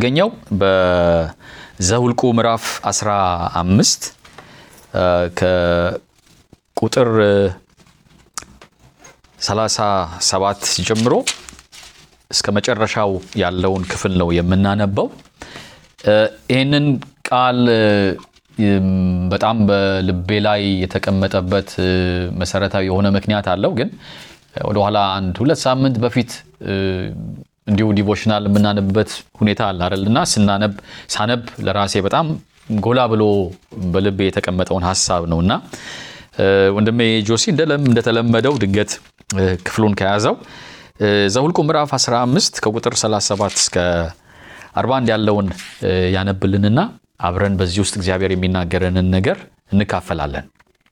ገኘው በዘሁልቁ ምዕራፍ 15 ከቁጥር 37 ጀምሮ እስከ መጨረሻው ያለውን ክፍል ነው የምናነበው። ይህንን ቃል በጣም በልቤ ላይ የተቀመጠበት መሰረታዊ የሆነ ምክንያት አለው። ግን ወደኋላ አንድ ሁለት ሳምንት በፊት እንዲሁ ዲቮሽናል የምናነብበት ሁኔታ አለ አይደል? እና ስናነብ ሳነብ ለራሴ በጣም ጎላ ብሎ በልቤ የተቀመጠውን ሀሳብ ነው እና ወንድሜ ጆሲ እንደተለመደው ድንገት ክፍሉን ከያዘው ዘሁልቁ ምዕራፍ 15 ከቁጥር 37 እስከ 41 ያለውን ያነብልንና አብረን በዚህ ውስጥ እግዚአብሔር የሚናገረንን ነገር እንካፈላለን።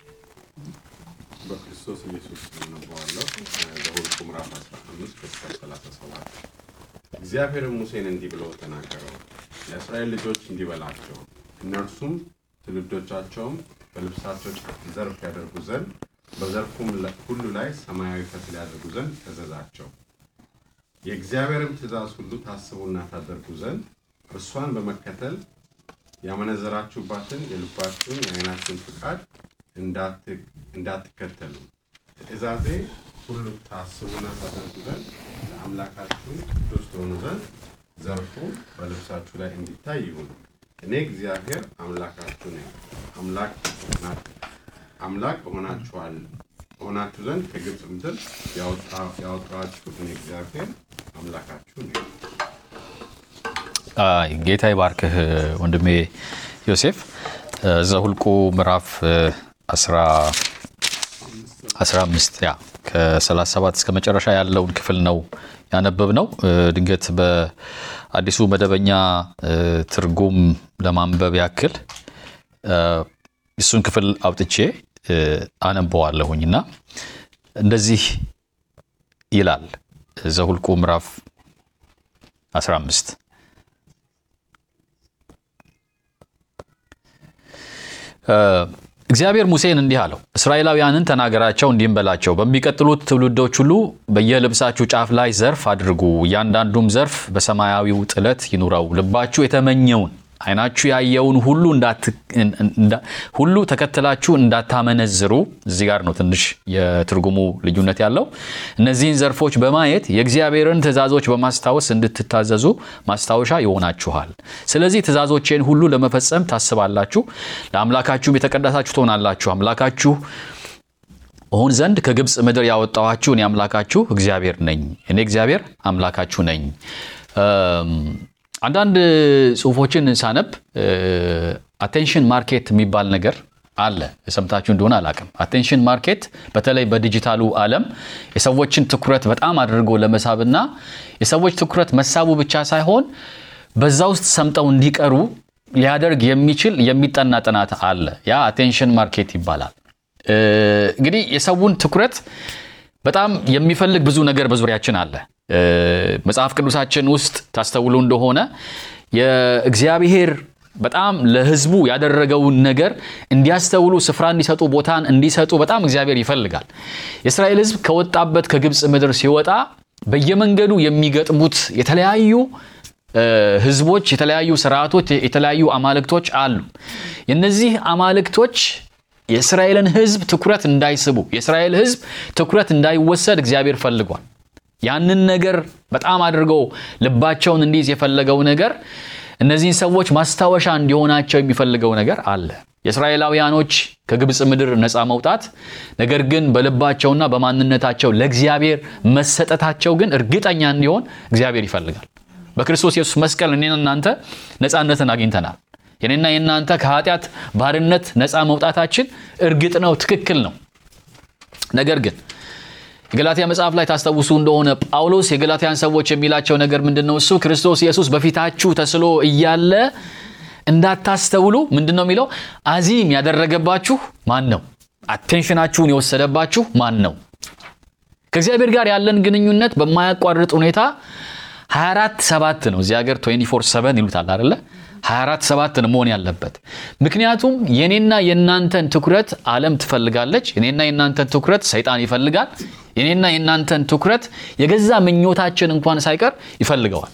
በክርስቶስ ኢየሱስ ነበዋለሁ ዘሁልቁ ምዕራፍ 15 ቁጥር 37 እግዚአብሔርም ሙሴን እንዲህ ብሎ ተናገረው፣ ለእስራኤል ልጆች እንዲህ በላቸው፣ እነርሱም ትውልዶቻቸውም በልብሳቸው ዘርፍ ያደርጉ ዘንድ በዘርፉም ሁሉ ላይ ሰማያዊ ፈትል ያደርጉ ዘንድ እዘዛቸው። የእግዚአብሔርም ትእዛዝ ሁሉ ታስቡና ታደርጉ ዘንድ እርሷን በመከተል ያመነዘራችሁባትን የልባችሁን የዓይናችሁን ፍቃድ እንዳትከተሉ ትእዛዜ ሁሉ ታስቡና ታደርጉ ዘንድ ለአምላካችሁ ቅዱስ ትሆኑ ዘንድ ዘርፉ በልብሳችሁ ላይ እንዲታይ ይሁን። እኔ እግዚአብሔር አምላካችሁ ነኝ። አምላክ አምላክ እሆናችኋል እሆናችሁ ዘንድ ከግብፅ ምድር ያወጣኋችሁ እኔ እግዚአብሔር አምላካችሁ ነኝ። ጌታ ይባርክህ ወንድሜ ዮሴፍ። ዘሁልቁ ምዕራፍ 15 ያ ከ37 እስከ መጨረሻ ያለውን ክፍል ነው ያነበብ ነው። ድንገት በአዲሱ መደበኛ ትርጉም ለማንበብ ያክል እሱን ክፍል አውጥቼ አነበዋለሁኝ እና እንደዚህ ይላል ዘሁልቁ ምዕራፍ 15 እግዚአብሔር ሙሴን እንዲህ አለው፣ እስራኤላውያንን ተናገራቸው፣ እንዲህም በላቸው፣ በሚቀጥሉት ትውልዶች ሁሉ በየልብሳችሁ ጫፍ ላይ ዘርፍ አድርጉ፣ እያንዳንዱም ዘርፍ በሰማያዊው ጥለት ይኑረው። ልባችሁ የተመኘውን ዓይናችሁ ያየውን ሁሉ ሁሉ ተከትላችሁ እንዳታመነዝሩ። እዚህ ጋር ነው ትንሽ የትርጉሙ ልዩነት ያለው። እነዚህን ዘርፎች በማየት የእግዚአብሔርን ትእዛዞች በማስታወስ እንድትታዘዙ ማስታወሻ ይሆናችኋል። ስለዚህ ትእዛዞቼን ሁሉ ለመፈጸም ታስባላችሁ፣ ለአምላካችሁም የተቀደሳችሁ ትሆናላችሁ። አምላካችሁ እሆን ዘንድ ከግብፅ ምድር ያወጣኋችሁ እኔ አምላካችሁ እግዚአብሔር ነኝ። እኔ እግዚአብሔር አምላካችሁ ነኝ። አንዳንድ ጽሁፎችን ሳነብ አቴንሽን ማርኬት የሚባል ነገር አለ። የሰምታችሁ እንደሆነ አላቅም። አቴንሽን ማርኬት በተለይ በዲጂታሉ ዓለም የሰዎችን ትኩረት በጣም አድርጎ ለመሳብና የሰዎች ትኩረት መሳቡ ብቻ ሳይሆን በዛ ውስጥ ሰምጠው እንዲቀሩ ሊያደርግ የሚችል የሚጠና ጥናት አለ። ያ አቴንሽን ማርኬት ይባላል። እንግዲህ የሰውን ትኩረት በጣም የሚፈልግ ብዙ ነገር በዙሪያችን አለ። መጽሐፍ ቅዱሳችን ውስጥ ታስተውሉ እንደሆነ የእግዚአብሔር በጣም ለሕዝቡ ያደረገውን ነገር እንዲያስተውሉ ስፍራ እንዲሰጡ ቦታን እንዲሰጡ በጣም እግዚአብሔር ይፈልጋል። የእስራኤል ሕዝብ ከወጣበት ከግብፅ ምድር ሲወጣ በየመንገዱ የሚገጥሙት የተለያዩ ሕዝቦች፣ የተለያዩ ስርዓቶች፣ የተለያዩ አማልክቶች አሉ። የነዚህ አማልክቶች የእስራኤልን ሕዝብ ትኩረት እንዳይስቡ፣ የእስራኤል ሕዝብ ትኩረት እንዳይወሰድ እግዚአብሔር ፈልጓል። ያንን ነገር በጣም አድርገው ልባቸውን እንዲይዝ የፈለገው ነገር እነዚህን ሰዎች ማስታወሻ እንዲሆናቸው የሚፈልገው ነገር አለ። የእስራኤላውያኖች ከግብፅ ምድር ነፃ መውጣት፣ ነገር ግን በልባቸውና በማንነታቸው ለእግዚአብሔር መሰጠታቸው ግን እርግጠኛ እንዲሆን እግዚአብሔር ይፈልጋል። በክርስቶስ ኢየሱስ መስቀል እኔና እናንተ ነፃነትን አግኝተናል። የኔና የእናንተ ከኃጢአት ባርነት ነፃ መውጣታችን እርግጥ ነው፣ ትክክል ነው። ነገር ግን የገላትያ መጽሐፍ ላይ ታስታውሱ እንደሆነ ጳውሎስ የገላትያን ሰዎች የሚላቸው ነገር ምንድን ነው? እሱ ክርስቶስ ኢየሱስ በፊታችሁ ተስሎ እያለ እንዳታስተውሉ ምንድን ነው የሚለው? አዚም ያደረገባችሁ ማን ነው? አቴንሽናችሁን የወሰደባችሁ ማን ነው? ከእግዚአብሔር ጋር ያለን ግንኙነት በማያቋርጥ ሁኔታ 24 ሰባት ነው። እዚህ ሀገር 24 7 ይሉታል አይደለ? 24 ሰባት ነው መሆን ያለበት። ምክንያቱም የኔና የእናንተን ትኩረት ዓለም ትፈልጋለች። የኔና የእናንተን ትኩረት ሰይጣን ይፈልጋል። የኔና የእናንተን ትኩረት የገዛ ምኞታችን እንኳን ሳይቀር ይፈልገዋል።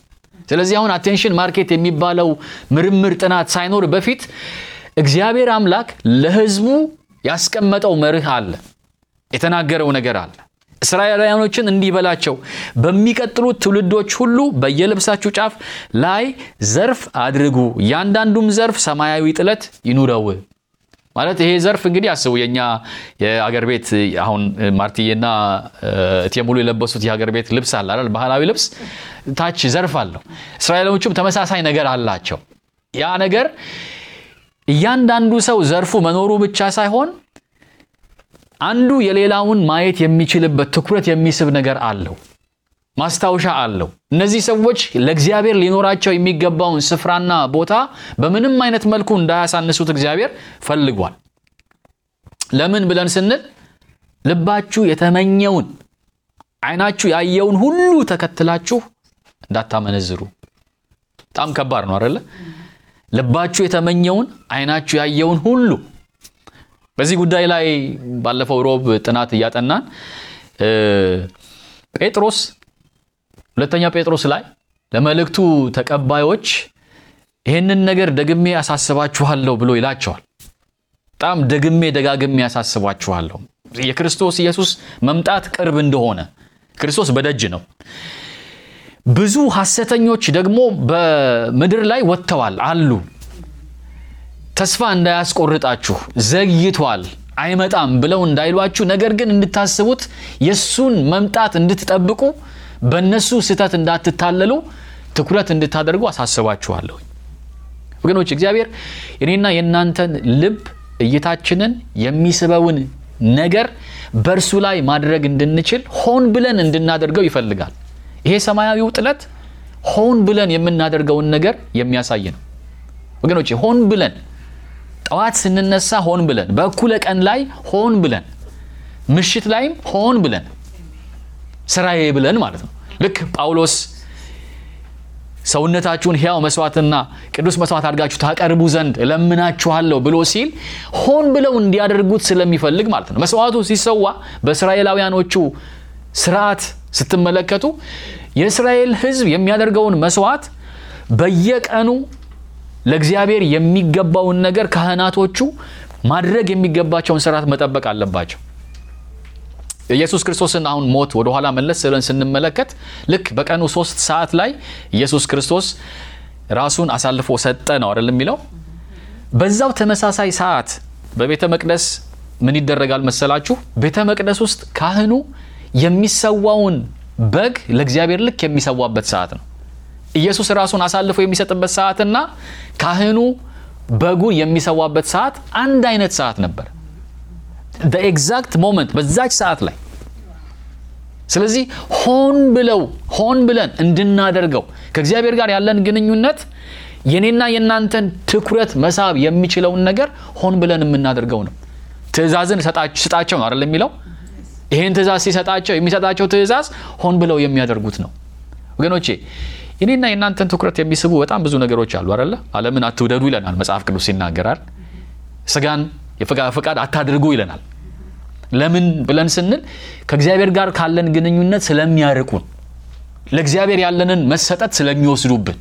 ስለዚህ አሁን አቴንሽን ማርኬት የሚባለው ምርምር ጥናት ሳይኖር በፊት እግዚአብሔር አምላክ ለሕዝቡ ያስቀመጠው መርህ አለ፣ የተናገረው ነገር አለ። እስራኤላውያኖችን እንዲህ በላቸው፣ በሚቀጥሉት ትውልዶች ሁሉ በየልብሳችሁ ጫፍ ላይ ዘርፍ አድርጉ፣ እያንዳንዱም ዘርፍ ሰማያዊ ጥለት ይኑረው። ማለት ይሄ ዘርፍ እንግዲህ አስቡ፣ የኛ የአገር ቤት አሁን ማርትዬና እቴሙሉ የለበሱት የሀገር ቤት ልብስ አለ አይደል? ባህላዊ ልብስ ታች ዘርፍ አለው። እስራኤሎቹም ተመሳሳይ ነገር አላቸው። ያ ነገር እያንዳንዱ ሰው ዘርፉ መኖሩ ብቻ ሳይሆን አንዱ የሌላውን ማየት የሚችልበት ትኩረት የሚስብ ነገር አለው፣ ማስታወሻ አለው። እነዚህ ሰዎች ለእግዚአብሔር ሊኖራቸው የሚገባውን ስፍራና ቦታ በምንም አይነት መልኩ እንዳያሳንሱት እግዚአብሔር ፈልጓል። ለምን ብለን ስንል ልባችሁ የተመኘውን ዓይናችሁ ያየውን ሁሉ ተከትላችሁ እንዳታመነዝሩ። በጣም ከባድ ነው አይደለ? ልባችሁ የተመኘውን ዓይናችሁ ያየውን ሁሉ በዚህ ጉዳይ ላይ ባለፈው ሮብ ጥናት እያጠናን ጴጥሮስ ሁለተኛ ጴጥሮስ ላይ ለመልእክቱ ተቀባዮች ይህንን ነገር ደግሜ ያሳስባችኋለሁ ብሎ ይላቸዋል። በጣም ደግሜ ደጋግሜ ያሳስባችኋለሁ የክርስቶስ ኢየሱስ መምጣት ቅርብ እንደሆነ፣ ክርስቶስ በደጅ ነው። ብዙ ሐሰተኞች ደግሞ በምድር ላይ ወጥተዋል አሉ። ተስፋ እንዳያስቆርጣችሁ ዘግይቷል፣ አይመጣም ብለው እንዳይሏችሁ፣ ነገር ግን እንድታስቡት የእሱን መምጣት እንድትጠብቁ በእነሱ ስህተት እንዳትታለሉ ትኩረት እንድታደርጉ አሳስባችኋለሁ። ወገኖች እግዚአብሔር የኔና የእናንተን ልብ እይታችንን የሚስበውን ነገር በእርሱ ላይ ማድረግ እንድንችል ሆን ብለን እንድናደርገው ይፈልጋል። ይሄ ሰማያዊው ጥለት ሆን ብለን የምናደርገውን ነገር የሚያሳይ ነው። ወገኖች ሆን ብለን ጠዋት ስንነሳ ሆን ብለን፣ በእኩለ ቀን ላይ ሆን ብለን፣ ምሽት ላይም ሆን ብለን ስራዬ ብለን ማለት ነው። ልክ ጳውሎስ ሰውነታችሁን ሕያው መስዋዕትና ቅዱስ መስዋዕት አድርጋችሁ ታቀርቡ ዘንድ እለምናችኋለሁ ብሎ ሲል ሆን ብለው እንዲያደርጉት ስለሚፈልግ ማለት ነው። መስዋዕቱ ሲሰዋ በእስራኤላውያኖቹ ስርዓት ስትመለከቱ የእስራኤል ሕዝብ የሚያደርገውን መስዋዕት በየቀኑ ለእግዚአብሔር የሚገባውን ነገር ካህናቶቹ ማድረግ የሚገባቸውን ስርዓት መጠበቅ አለባቸው። ኢየሱስ ክርስቶስን አሁን ሞት ወደኋላ መለስ ብለን ስንመለከት ልክ በቀኑ ሶስት ሰዓት ላይ ኢየሱስ ክርስቶስ ራሱን አሳልፎ ሰጠ ነው አይደል የሚለው። በዛው ተመሳሳይ ሰዓት በቤተ መቅደስ ምን ይደረጋል መሰላችሁ? ቤተ መቅደስ ውስጥ ካህኑ የሚሰዋውን በግ ለእግዚአብሔር ልክ የሚሰዋበት ሰዓት ነው። ኢየሱስ ራሱን አሳልፎ የሚሰጥበት ሰዓትና ካህኑ በጉን የሚሰዋበት ሰዓት አንድ አይነት ሰዓት ነበር። ኤግዛክት ሞመንት በዛች ሰዓት ላይ። ስለዚህ ሆን ብለው ሆን ብለን እንድናደርገው ከእግዚአብሔር ጋር ያለን ግንኙነት የኔና የእናንተን ትኩረት መሳብ የሚችለውን ነገር ሆን ብለን የምናደርገው ነው። ትእዛዝን ስጣቸው ነው አይደል የሚለው። ይህን ትእዛዝ ሲሰጣቸው የሚሰጣቸው ትእዛዝ ሆን ብለው የሚያደርጉት ነው። ወገኖቼ የኔና የእናንተን ትኩረት የሚስቡ በጣም ብዙ ነገሮች አሉ አይደለ። ዓለምን አትውደዱ ይለናል መጽሐፍ ቅዱስ ይናገራል። ስጋን ፈቃድ አታድርጉ ይለናል። ለምን ብለን ስንል ከእግዚአብሔር ጋር ካለን ግንኙነት ስለሚያርቁን፣ ለእግዚአብሔር ያለንን መሰጠት ስለሚወስዱብን።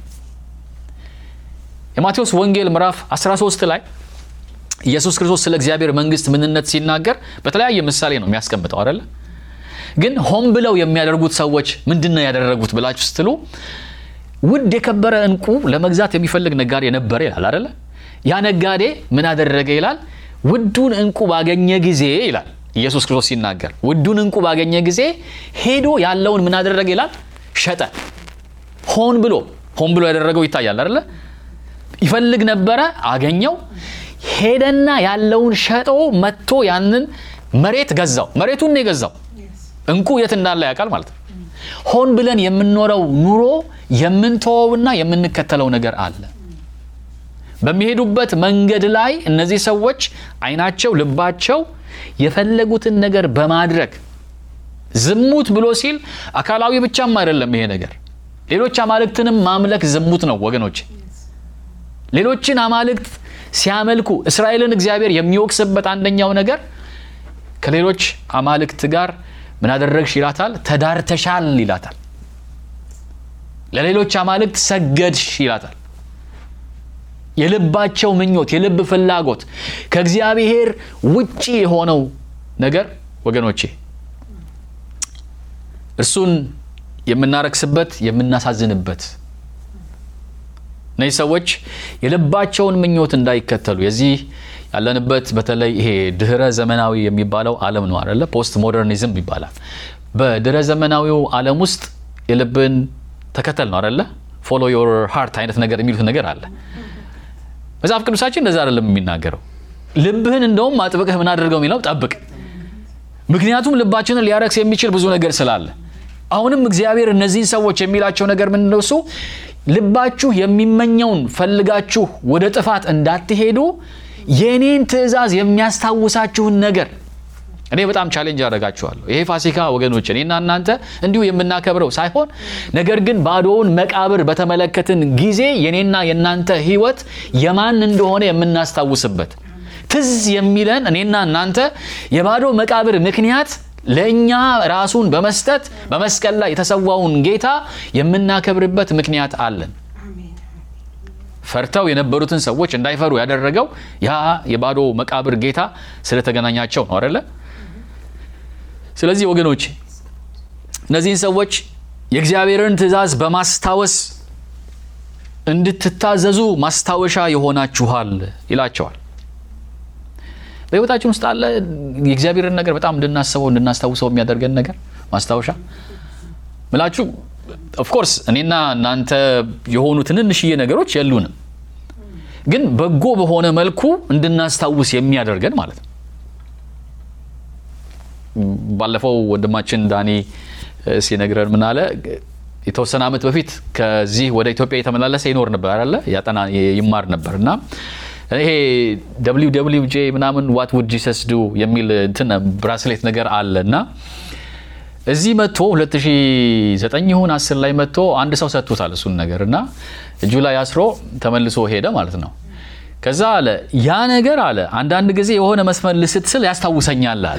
የማቴዎስ ወንጌል ምዕራፍ 13 ላይ ኢየሱስ ክርስቶስ ስለ እግዚአብሔር መንግሥት ምንነት ሲናገር በተለያየ ምሳሌ ነው የሚያስቀምጠው አይደለ። ግን ሆን ብለው የሚያደርጉት ሰዎች ምንድን ነው ያደረጉት ብላችሁ ስትሉ ውድ የከበረ ዕንቁ ለመግዛት የሚፈልግ ነጋዴ ነበረ ይላል አይደለ። ያ ነጋዴ ምን አደረገ ይላል ውዱን ዕንቁ ባገኘ ጊዜ ይላል ኢየሱስ ክርስቶስ ሲናገር ውዱን ዕንቁ ባገኘ ጊዜ ሄዶ ያለውን ምን አደረገ ይላል ሸጠ። ሆን ብሎ ሆን ብሎ ያደረገው ይታያል አይደለ። ይፈልግ ነበረ፣ አገኘው። ሄደና ያለውን ሸጦ መጥቶ ያንን መሬት ገዛው። መሬቱን ነው የገዛው። ዕንቁ የት እንዳለ ያውቃል ማለት ነው። ሆን ብለን የምንኖረው ኑሮ የምንተወውና የምንከተለው ነገር አለ። በሚሄዱበት መንገድ ላይ እነዚህ ሰዎች ዓይናቸው፣ ልባቸው የፈለጉትን ነገር በማድረግ ዝሙት ብሎ ሲል አካላዊ ብቻም አይደለም ይሄ ነገር። ሌሎች አማልክትንም ማምለክ ዝሙት ነው ወገኖች። ሌሎችን አማልክት ሲያመልኩ እስራኤልን እግዚአብሔር የሚወቅስበት አንደኛው ነገር ከሌሎች አማልክት ጋር ምን አደረግሽ ይላታል፣ ተዳርተሻል ይላታል። ለሌሎች አማልክት ሰገድሽ ይላታል። የልባቸው ምኞት፣ የልብ ፍላጎት ከእግዚአብሔር ውጪ የሆነው ነገር ወገኖቼ እርሱን የምናረክስበት የምናሳዝንበት እነዚህ ሰዎች የልባቸውን ምኞት እንዳይከተሉ የዚህ ያለንበት በተለይ ይሄ ድህረ ዘመናዊ የሚባለው ዓለም ነው አይደለ? ፖስት ሞደርኒዝም ይባላል። በድህረ ዘመናዊው ዓለም ውስጥ የልብን ተከተል ነው አይደለ? ፎሎ ዮር ሃርት አይነት ነገር የሚሉት ነገር አለ። መጽሐፍ ቅዱሳችን እንደዛ አይደለም የሚናገረው። ልብህን እንደውም አጥብቀህ ምን አድርገው የሚለው ጠብቅ። ምክንያቱም ልባችንን ሊያረክስ የሚችል ብዙ ነገር ስላለ አሁንም እግዚአብሔር እነዚህን ሰዎች የሚላቸው ነገር ምንድን ነው? እሱ ልባችሁ የሚመኘውን ፈልጋችሁ ወደ ጥፋት እንዳትሄዱ የእኔን ትእዛዝ የሚያስታውሳችሁን ነገር እኔ በጣም ቻሌንጅ አደርጋችኋለሁ። ይሄ ፋሲካ ወገኖች እኔና እናንተ እንዲሁ የምናከብረው ሳይሆን ነገር ግን ባዶውን መቃብር በተመለከትን ጊዜ የኔና የእናንተ ሕይወት የማን እንደሆነ የምናስታውስበት ትዝ የሚለን እኔና እናንተ የባዶ መቃብር ምክንያት ለእኛ ራሱን በመስጠት በመስቀል ላይ የተሰዋውን ጌታ የምናከብርበት ምክንያት አለን። ፈርተው የነበሩትን ሰዎች እንዳይፈሩ ያደረገው ያ የባዶ መቃብር ጌታ ስለተገናኛቸው ነው አይደለ? ስለዚህ ወገኖች እነዚህን ሰዎች የእግዚአብሔርን ትእዛዝ በማስታወስ እንድትታዘዙ ማስታወሻ ይሆናችኋል ይላቸዋል። በሕይወታችን ውስጥ አለ የእግዚአብሔርን ነገር በጣም እንድናስበው እንድናስታውሰው የሚያደርገን ነገር ማስታወሻ ምላችሁ ኦፍኮርስ እኔና እናንተ የሆኑ ትንንሽዬ ነገሮች የሉንም፣ ግን በጎ በሆነ መልኩ እንድናስታውስ የሚያደርገን ማለት ነው። ባለፈው ወንድማችን ዳኒ ሲነግረን ምን አለ? የተወሰነ ዓመት በፊት ከዚህ ወደ ኢትዮጵያ የተመላለሰ ይኖር ነበር አለ ያጠና ይማር ነበር እና ይሄ ደብሊው ደብሊው ጄ ምናምን ዋት ውድ ጂሰስ ዱ የሚል እንትን ብራስሌት ነገር አለ እና እዚህ መጥቶ 2009 ይሁን 10 ላይ መጥቶ አንድ ሰው ሰጥቶታል እሱን ነገር እና እጁ ላይ አስሮ ተመልሶ ሄደ ማለት ነው። ከዛ አለ ያ ነገር አለ አንዳንድ ጊዜ የሆነ መስመር ልስትስል ያስታውሰኛል አለ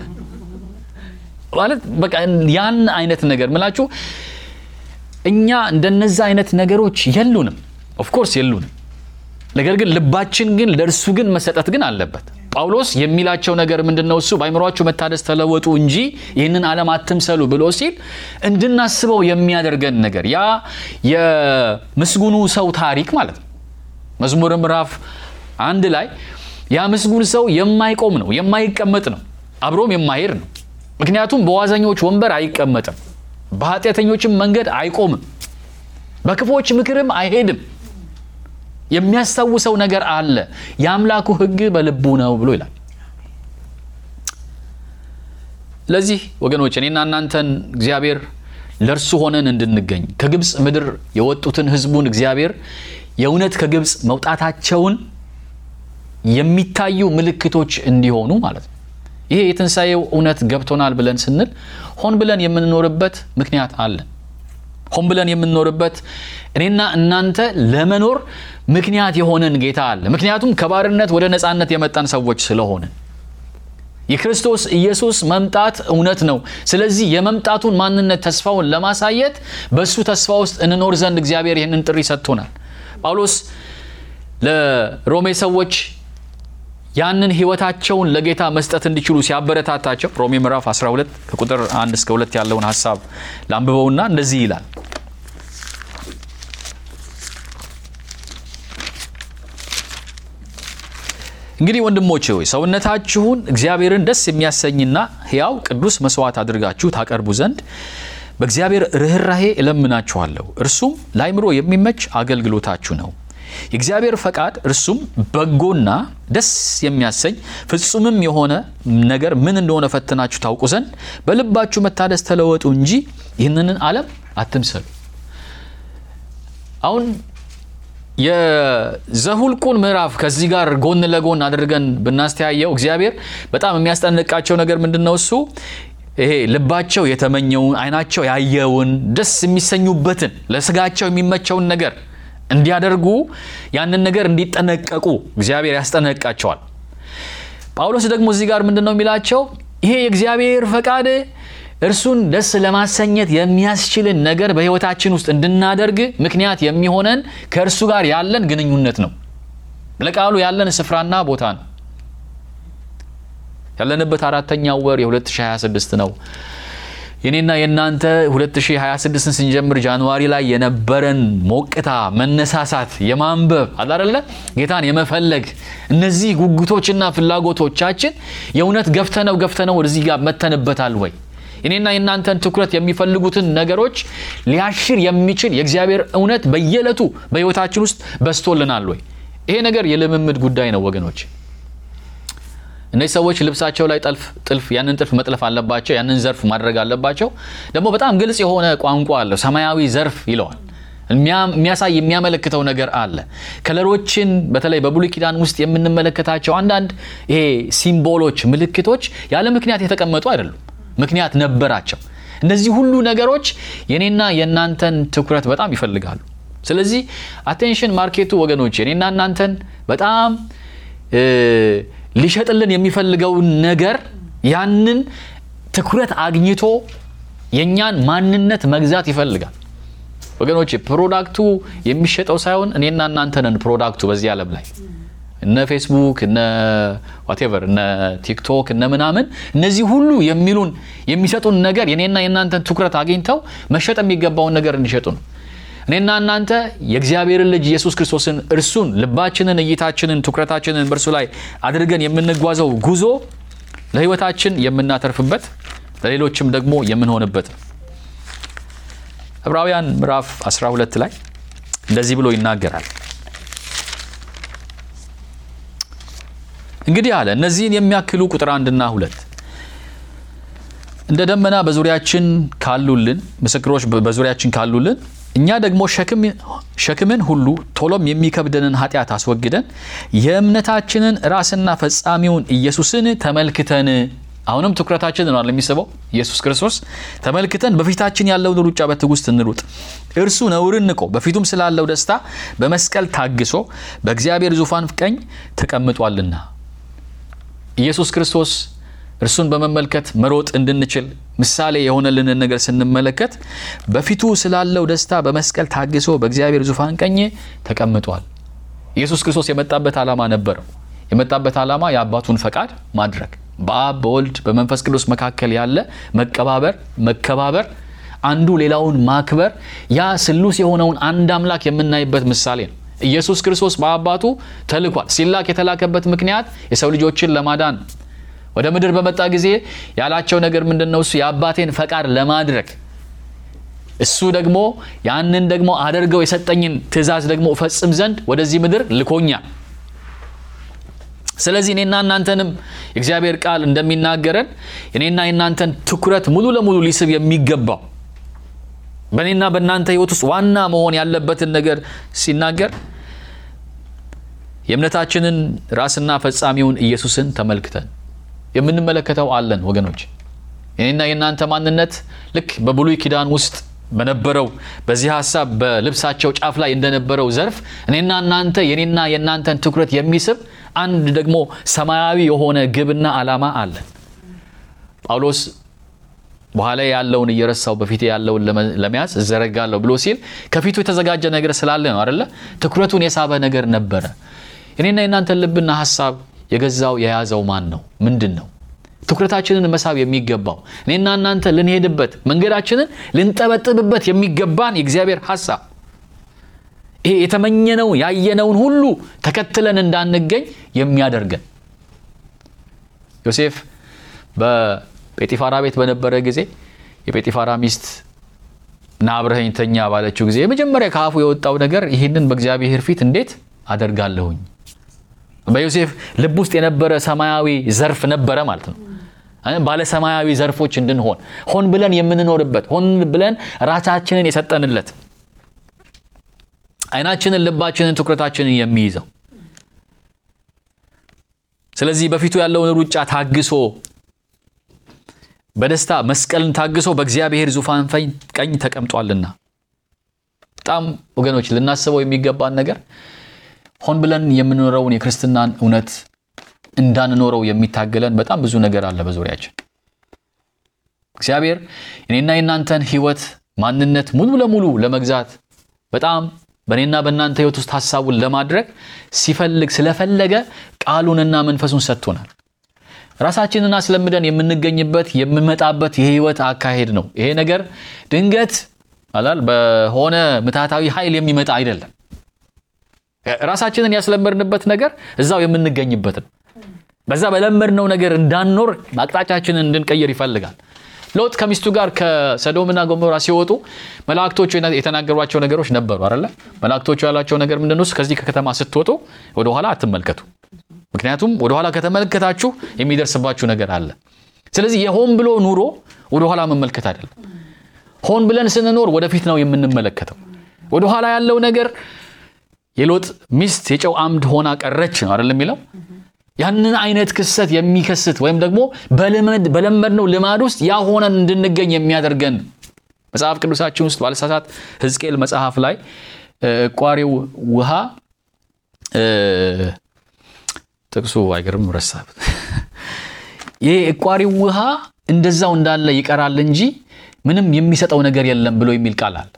ማለት በቃ ያን አይነት ነገር ምላችሁ እኛ እንደነዛ አይነት ነገሮች የሉንም፣ ኦፍኮርስ የሉንም። ነገር ግን ልባችን ግን ለእርሱ ግን መሰጠት ግን አለበት። ጳውሎስ የሚላቸው ነገር ምንድን ነው? እሱ በአይምሯችሁ መታደስ ተለወጡ እንጂ ይህንን ዓለም አትምሰሉ ብሎ ሲል እንድናስበው የሚያደርገን ነገር ያ የምስጉኑ ሰው ታሪክ ማለት ነው። መዝሙር ምዕራፍ አንድ ላይ ያ ምስጉን ሰው የማይቆም ነው፣ የማይቀመጥ ነው፣ አብሮም የማይሄድ ነው። ምክንያቱም በዋዘኞች ወንበር አይቀመጥም፣ በኃጢአተኞችም መንገድ አይቆምም፣ በክፎች ምክርም አይሄድም። የሚያስታውሰው ነገር አለ። የአምላኩ ሕግ በልቡ ነው ብሎ ይላል። ስለዚህ ወገኖች እኔና እናንተን እግዚአብሔር ለእርሱ ሆነን እንድንገኝ ከግብፅ ምድር የወጡትን ሕዝቡን እግዚአብሔር የእውነት ከግብፅ መውጣታቸውን የሚታዩ ምልክቶች እንዲሆኑ ማለት ነው። ይሄ የትንሣኤው እውነት ገብቶናል ብለን ስንል ሆን ብለን የምንኖርበት ምክንያት አለን። ሆን ብለን የምንኖርበት እኔና እናንተ ለመኖር ምክንያት የሆነን ጌታ አለ። ምክንያቱም ከባርነት ወደ ነፃነት የመጣን ሰዎች ስለሆነ የክርስቶስ ኢየሱስ መምጣት እውነት ነው። ስለዚህ የመምጣቱን ማንነት ተስፋውን ለማሳየት በእሱ ተስፋ ውስጥ እንኖር ዘንድ እግዚአብሔር ይህንን ጥሪ ሰጥቶናል። ጳውሎስ ለሮሜ ሰዎች ያንን ህይወታቸውን ለጌታ መስጠት እንዲችሉ ሲያበረታታቸው ሮሜ ምዕራፍ 12 ከቁጥር 1 እስከ 2 ያለውን ሀሳብ ላንብበውና እንደዚህ ይላል። እንግዲህ ወንድሞቼ ሆይ ሰውነታችሁን እግዚአብሔርን ደስ የሚያሰኝና ሕያው ቅዱስ መስዋዕት አድርጋችሁ ታቀርቡ ዘንድ በእግዚአብሔር ርኅራሄ እለምናችኋለሁ። እርሱም ለአይምሮ የሚመች አገልግሎታችሁ ነው። የእግዚአብሔር ፈቃድ እርሱም በጎና ደስ የሚያሰኝ ፍጹምም የሆነ ነገር ምን እንደሆነ ፈትናችሁ ታውቁ ዘንድ በልባችሁ መታደስ ተለወጡ እንጂ ይህንን ዓለም አትምሰሉ። አሁን የዘሁልቁን ምዕራፍ ከዚህ ጋር ጎን ለጎን አድርገን ብናስተያየው እግዚአብሔር በጣም የሚያስጠንቃቸው ነገር ምንድን ነው? እሱ ይሄ ልባቸው የተመኘውን ዓይናቸው ያየውን ደስ የሚሰኙበትን ለስጋቸው የሚመቸውን ነገር እንዲያደርጉ ያንን ነገር እንዲጠነቀቁ እግዚአብሔር ያስጠነቅቃቸዋል። ጳውሎስ ደግሞ እዚህ ጋር ምንድን ነው የሚላቸው? ይሄ የእግዚአብሔር ፈቃድ እርሱን ደስ ለማሰኘት የሚያስችልን ነገር በሕይወታችን ውስጥ እንድናደርግ ምክንያት የሚሆነን ከእርሱ ጋር ያለን ግንኙነት ነው። ለቃሉ ያለን ስፍራና ቦታ ነው። ያለንበት አራተኛው ወር የ2026 ነው። የኔና የእናንተ 2026ን ስንጀምር ጃንዋሪ ላይ የነበረን ሞቅታ፣ መነሳሳት፣ የማንበብ አላደለ ጌታን የመፈለግ እነዚህ ጉጉቶችና ፍላጎቶቻችን የእውነት ገፍተነው ገፍተነው ወደዚህ ጋር መተንበታል ወይ? የኔና የእናንተን ትኩረት የሚፈልጉትን ነገሮች ሊያሽር የሚችል የእግዚአብሔር እውነት በየዕለቱ በሕይወታችን ውስጥ በስቶልናል ወይ? ይሄ ነገር የልምምድ ጉዳይ ነው ወገኖች። እነዚህ ሰዎች ልብሳቸው ላይ ጠልፍ ጥልፍ ያንን ጥልፍ መጥለፍ አለባቸው። ያንን ዘርፍ ማድረግ አለባቸው። ደግሞ በጣም ግልጽ የሆነ ቋንቋ አለው። ሰማያዊ ዘርፍ ይለዋል። የሚያሳይ የሚያመለክተው ነገር አለ። ከለሮችን በተለይ በብሉይ ኪዳን ውስጥ የምንመለከታቸው አንዳንድ ይሄ ሲምቦሎች፣ ምልክቶች ያለ ምክንያት የተቀመጡ አይደሉም። ምክንያት ነበራቸው። እነዚህ ሁሉ ነገሮች የኔና የእናንተን ትኩረት በጣም ይፈልጋሉ። ስለዚህ አቴንሽን ማርኬቱ ወገኖች የኔና እናንተን በጣም ሊሸጥልን የሚፈልገውን ነገር ያንን ትኩረት አግኝቶ የእኛን ማንነት መግዛት ይፈልጋል። ወገኖች ፕሮዳክቱ የሚሸጠው ሳይሆን እኔና እናንተ ነን ፕሮዳክቱ በዚህ ዓለም ላይ እነ ፌስቡክ እነ ዋቴቨር እነ ቲክቶክ እነ ምናምን እነዚህ ሁሉ የሚሉን የሚሰጡን ነገር የኔና የእናንተን ትኩረት አግኝተው መሸጥ የሚገባውን ነገር እንዲሸጡ ነው። እኔና እናንተ የእግዚአብሔርን ልጅ ኢየሱስ ክርስቶስን እርሱን ልባችንን፣ እይታችንን፣ ትኩረታችንን በእርሱ ላይ አድርገን የምንጓዘው ጉዞ ለሕይወታችን የምናተርፍበት ለሌሎችም ደግሞ የምንሆንበት ነው። ዕብራውያን ምዕራፍ 12 ላይ እንደዚህ ብሎ ይናገራል። እንግዲህ አለ እነዚህን የሚያክሉ ቁጥር አንድና ሁለት እንደ ደመና በዙሪያችን ካሉልን ምስክሮች በዙሪያችን ካሉልን እኛ ደግሞ ሸክምን ሁሉ ቶሎም የሚከብደንን ኃጢአት አስወግደን የእምነታችንን ራስና ፈጻሚውን ኢየሱስን ተመልክተን አሁንም ትኩረታችን ነው የሚስበው ኢየሱስ ክርስቶስ ተመልክተን በፊታችን ያለውን ሩጫ በትዕግስት እንሩጥ። እርሱ ነውርን ንቆ በፊቱም ስላለው ደስታ በመስቀል ታግሶ በእግዚአብሔር ዙፋን ቀኝ ተቀምጧልና። ኢየሱስ ክርስቶስ እርሱን በመመልከት መሮጥ እንድንችል ምሳሌ የሆነልንን ነገር ስንመለከት በፊቱ ስላለው ደስታ በመስቀል ታግሶ በእግዚአብሔር ዙፋን ቀኝ ተቀምጧል። ኢየሱስ ክርስቶስ የመጣበት ዓላማ ነበረው። የመጣበት ዓላማ የአባቱን ፈቃድ ማድረግ፣ በአብ በወልድ በመንፈስ ቅዱስ መካከል ያለ መቀባበር፣ መከባበር፣ አንዱ ሌላውን ማክበር፣ ያ ስሉስ የሆነውን አንድ አምላክ የምናይበት ምሳሌ ነው። ኢየሱስ ክርስቶስ በአባቱ ተልኳል። ሲላክ የተላከበት ምክንያት የሰው ልጆችን ለማዳን ወደ ምድር በመጣ ጊዜ ያላቸው ነገር ምንድን ነው? እሱ የአባቴን ፈቃድ ለማድረግ እሱ ደግሞ ያንን ደግሞ አደርገው የሰጠኝን ትእዛዝ ደግሞ እፈጽም ዘንድ ወደዚህ ምድር ልኮኛል። ስለዚህ እኔና እናንተንም የእግዚአብሔር ቃል እንደሚናገረን እኔና የእናንተን ትኩረት ሙሉ ለሙሉ ሊስብ የሚገባው በእኔና በእናንተ ሕይወት ውስጥ ዋና መሆን ያለበትን ነገር ሲናገር የእምነታችንን ራስና ፈጻሚውን ኢየሱስን ተመልክተን የምንመለከተው አለን ወገኖች። የኔና የእናንተ ማንነት ልክ በብሉይ ኪዳን ውስጥ በነበረው በዚህ ሀሳብ በልብሳቸው ጫፍ ላይ እንደነበረው ዘርፍ እኔና እናንተ የኔና የእናንተን ትኩረት የሚስብ አንድ ደግሞ ሰማያዊ የሆነ ግብና ዓላማ አለን። ጳውሎስ በኋላ ያለውን እየረሳው በፊት ያለውን ለመያዝ እዘረጋለሁ ብሎ ሲል ከፊቱ የተዘጋጀ ነገር ስላለ ነው አደለ? ትኩረቱን የሳበ ነገር ነበረ። የኔና የእናንተን ልብና ሀሳብ የገዛው የያዘው ማን ነው? ምንድን ነው? ትኩረታችንን መሳብ የሚገባው እኔና እናንተ ልንሄድበት መንገዳችንን ልንጠበጥብበት የሚገባን የእግዚአብሔር ሀሳብ ይሄ የተመኘነው ያየነውን ሁሉ ተከትለን እንዳንገኝ የሚያደርገን ዮሴፍ በጴጢፋራ ቤት በነበረ ጊዜ የጴጢፋራ ሚስት ና አብረኸኝ ተኛ ባለችው ጊዜ የመጀመሪያ ከአፉ የወጣው ነገር ይህንን በእግዚአብሔር ፊት እንዴት አደርጋለሁኝ በዮሴፍ ልብ ውስጥ የነበረ ሰማያዊ ዘርፍ ነበረ ማለት ነው። ባለ ሰማያዊ ዘርፎች እንድንሆን ሆን ብለን የምንኖርበት ሆን ብለን ራሳችንን የሰጠንለት ዓይናችንን፣ ልባችንን፣ ትኩረታችንን የሚይዘው ስለዚህ በፊቱ ያለውን ሩጫ ታግሶ በደስታ መስቀልን ታግሶ በእግዚአብሔር ዙፋን ቀኝ ተቀምጧልና በጣም ወገኖች ልናስበው የሚገባን ነገር ሆን ብለን የምንኖረውን የክርስትናን እውነት እንዳንኖረው የሚታገለን በጣም ብዙ ነገር አለ በዙሪያችን። እግዚአብሔር እኔና የእናንተን ህይወት ማንነት ሙሉ ለሙሉ ለመግዛት በጣም በእኔና በእናንተ ህይወት ውስጥ ሀሳቡን ለማድረግ ሲፈልግ ስለፈለገ ቃሉንና መንፈሱን ሰጥቶናል። ራሳችንን አስለምደን የምንገኝበት የምንመጣበት የህይወት አካሄድ ነው። ይሄ ነገር ድንገት አላል በሆነ ምትሃታዊ ኃይል የሚመጣ አይደለም። ራሳችንን ያስለመድንበት ነገር እዛው የምንገኝበት ነው። በዛ በለመድነው ነገር እንዳንኖር አቅጣጫችንን እንድንቀይር ይፈልጋል። ሎጥ ከሚስቱ ጋር ከሰዶምና ገሞራ ሲወጡ መላእክቶቹ የተናገሯቸው ነገሮች ነበሩ አይደለ? መላእክቶቹ ያላቸው ነገር ምንድን ነው? ከዚህ ከከተማ ስትወጡ ወደኋላ አትመልከቱ። ምክንያቱም ወደኋላ ከተመለከታችሁ የሚደርስባችሁ ነገር አለ። ስለዚህ የሆን ብሎ ኑሮ ወደኋላ መመልከት አይደለም። ሆን ብለን ስንኖር ወደፊት ነው የምንመለከተው። ወደኋላ ያለው ነገር የሎጥ ሚስት የጨው አምድ ሆና ቀረች ነው አይደለም የሚለው ያንን አይነት ክስተት የሚከስት ወይም ደግሞ በለመድነው ልማድ ውስጥ ያ ሆነን እንድንገኝ የሚያደርገን መጽሐፍ ቅዱሳችን ውስጥ ባለሳሳት ሕዝቅኤል መጽሐፍ ላይ እቋሪው ውሃ ጥቅሱ አይገርም ረሳብ ይሄ እቋሪው ውሃ እንደዛው እንዳለ ይቀራል እንጂ ምንም የሚሰጠው ነገር የለም ብሎ የሚል ቃል አለ።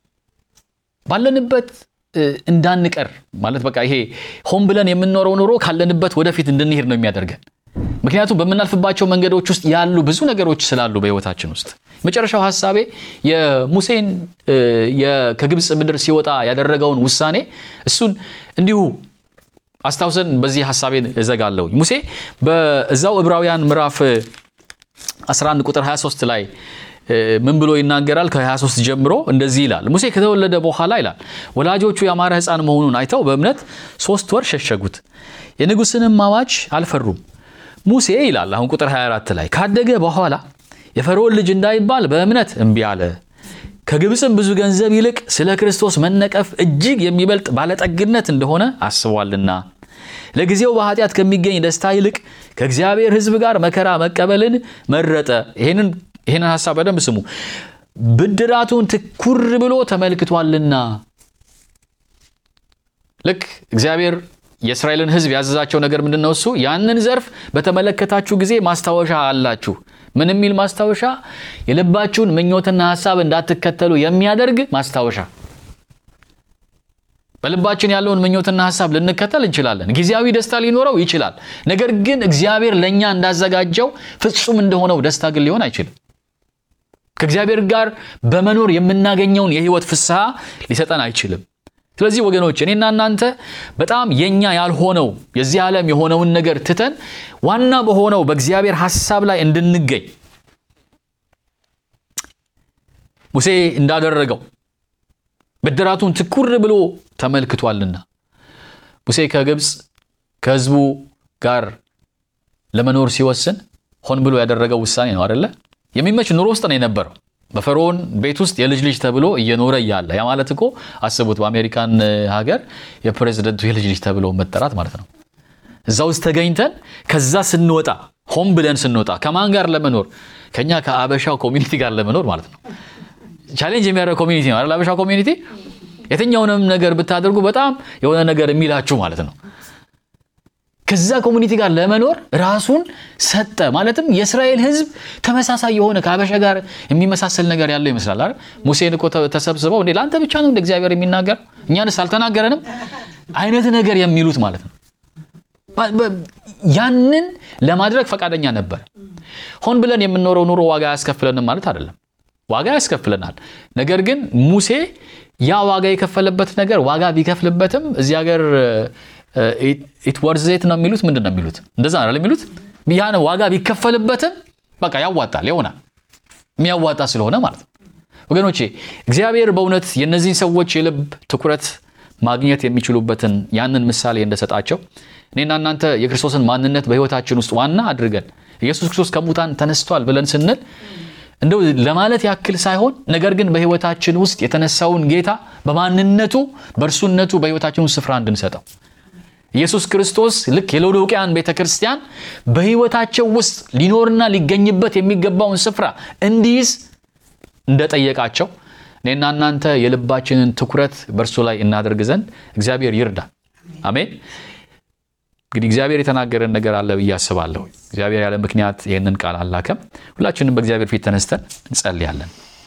ባለንበት እንዳንቀር ማለት በቃ ይሄ ሆን ብለን የምንኖረው ኑሮ ካለንበት ወደፊት እንድንሄድ ነው የሚያደርገን። ምክንያቱም በምናልፍባቸው መንገዶች ውስጥ ያሉ ብዙ ነገሮች ስላሉ በህይወታችን ውስጥ መጨረሻው ሀሳቤ የሙሴን ከግብፅ ምድር ሲወጣ ያደረገውን ውሳኔ እሱን እንዲሁ አስታውሰን በዚህ ሀሳቤን እዘጋለሁ። ሙሴ በዛው ዕብራውያን ምዕራፍ 11 ቁጥር 23 ላይ ምን ብሎ ይናገራል? ከ23 ጀምሮ እንደዚህ ይላል። ሙሴ ከተወለደ በኋላ ይላል ወላጆቹ ያማረ ሕፃን መሆኑን አይተው በእምነት ሶስት ወር ሸሸጉት፣ የንጉሥንም አዋጅ አልፈሩም። ሙሴ ይላል አሁን ቁጥር 24 ላይ ካደገ በኋላ የፈርዖን ልጅ እንዳይባል በእምነት እምቢ አለ። ከግብፅም ብዙ ገንዘብ ይልቅ ስለ ክርስቶስ መነቀፍ እጅግ የሚበልጥ ባለጠግነት እንደሆነ አስቧልና ለጊዜው በኃጢአት ከሚገኝ ደስታ ይልቅ ከእግዚአብሔር ሕዝብ ጋር መከራ መቀበልን መረጠ። ይህንን ይህንን ሀሳብ በደንብ ስሙ። ብድራቱን ትኩር ብሎ ተመልክቷልና። ልክ እግዚአብሔር የእስራኤልን ሕዝብ ያዘዛቸው ነገር ምንድን ነው? እሱ ያንን ዘርፍ በተመለከታችሁ ጊዜ ማስታወሻ አላችሁ። ምን የሚል ማስታወሻ? የልባችሁን ምኞትና ሀሳብ እንዳትከተሉ የሚያደርግ ማስታወሻ። በልባችን ያለውን ምኞትና ሀሳብ ልንከተል እንችላለን። ጊዜያዊ ደስታ ሊኖረው ይችላል። ነገር ግን እግዚአብሔር ለእኛ እንዳዘጋጀው ፍጹም እንደሆነው ደስታ ግን ሊሆን አይችልም። ከእግዚአብሔር ጋር በመኖር የምናገኘውን የህይወት ፍስሐ ሊሰጠን አይችልም። ስለዚህ ወገኖች እኔና እናንተ በጣም የኛ ያልሆነው የዚህ ዓለም የሆነውን ነገር ትተን ዋና በሆነው በእግዚአብሔር ሐሳብ ላይ እንድንገኝ ሙሴ እንዳደረገው ብድራቱን ትኩር ብሎ ተመልክቷልና ሙሴ ከግብፅ ከህዝቡ ጋር ለመኖር ሲወስን ሆን ብሎ ያደረገው ውሳኔ ነው አደለ? የሚመች ኑሮ ውስጥ ነው የነበረው። በፈርዖን ቤት ውስጥ የልጅ ልጅ ተብሎ እየኖረ እያለ ያ ማለት እኮ አስቡት፣ በአሜሪካን ሀገር የፕሬዝደንቱ የልጅ ልጅ ተብሎ መጠራት ማለት ነው። እዛ ውስጥ ተገኝተን ከዛ ስንወጣ ሆን ብለን ስንወጣ ከማን ጋር ለመኖር ከኛ ከአበሻው ኮሚኒቲ ጋር ለመኖር ማለት ነው። ቻሌንጅ የሚያደርግ ኮሚኒቲ ነው አይደል? አበሻው ኮሚኒቲ የትኛውንም ነገር ብታደርጉ በጣም የሆነ ነገር የሚላችሁ ማለት ነው። ከዛ ኮሚኒቲ ጋር ለመኖር ራሱን ሰጠ። ማለትም የእስራኤል ሕዝብ ተመሳሳይ የሆነ ከአበሻ ጋር የሚመሳሰል ነገር ያለው ይመስላል አይደል? ሙሴን እኮ ተሰብስበው እንዴ ለአንተ ብቻ ነው እንደ እግዚአብሔር የሚናገር እኛንስ አልተናገረንም አይነት ነገር የሚሉት ማለት ነው። ያንን ለማድረግ ፈቃደኛ ነበር። ሆን ብለን የምንኖረው ኑሮ ዋጋ አያስከፍለንም ማለት አይደለም። ዋጋ ያስከፍለናል። ነገር ግን ሙሴ ያ ዋጋ የከፈለበት ነገር ዋጋ ቢከፍልበትም እዚህ ሀገር ኢት ወርዜት ነው የሚሉት ምንድን ነው የሚሉት? እንደዛ ነው የሚሉት። ያን ዋጋ ቢከፈልበትም በቃ ያዋጣል ይሆናል የሚያዋጣ ስለሆነ ማለት ነው። ወገኖቼ እግዚአብሔር በእውነት የእነዚህን ሰዎች የልብ ትኩረት ማግኘት የሚችሉበትን ያንን ምሳሌ እንደሰጣቸው እኔና እናንተ የክርስቶስን ማንነት በሕይወታችን ውስጥ ዋና አድርገን ኢየሱስ ክርስቶስ ከሙታን ተነስቷል ብለን ስንል እንደው ለማለት ያክል ሳይሆን ነገር ግን በሕይወታችን ውስጥ የተነሳውን ጌታ በማንነቱ በእርሱነቱ በሕይወታችን ውስጥ ስፍራ እንድንሰጠው ኢየሱስ ክርስቶስ ልክ የሎዶቅያን ቤተ ክርስቲያን በሕይወታቸው ውስጥ ሊኖርና ሊገኝበት የሚገባውን ስፍራ እንዲይዝ እንደጠየቃቸው እኔና እናንተ የልባችንን ትኩረት በእርሱ ላይ እናደርግ ዘንድ እግዚአብሔር ይርዳል። አሜን። እንግዲህ እግዚአብሔር የተናገረን ነገር አለ ብዬ አስባለሁ። እግዚአብሔር ያለ ምክንያት ይህንን ቃል አላከም። ሁላችንም በእግዚአብሔር ፊት ተነስተን እንጸልያለን።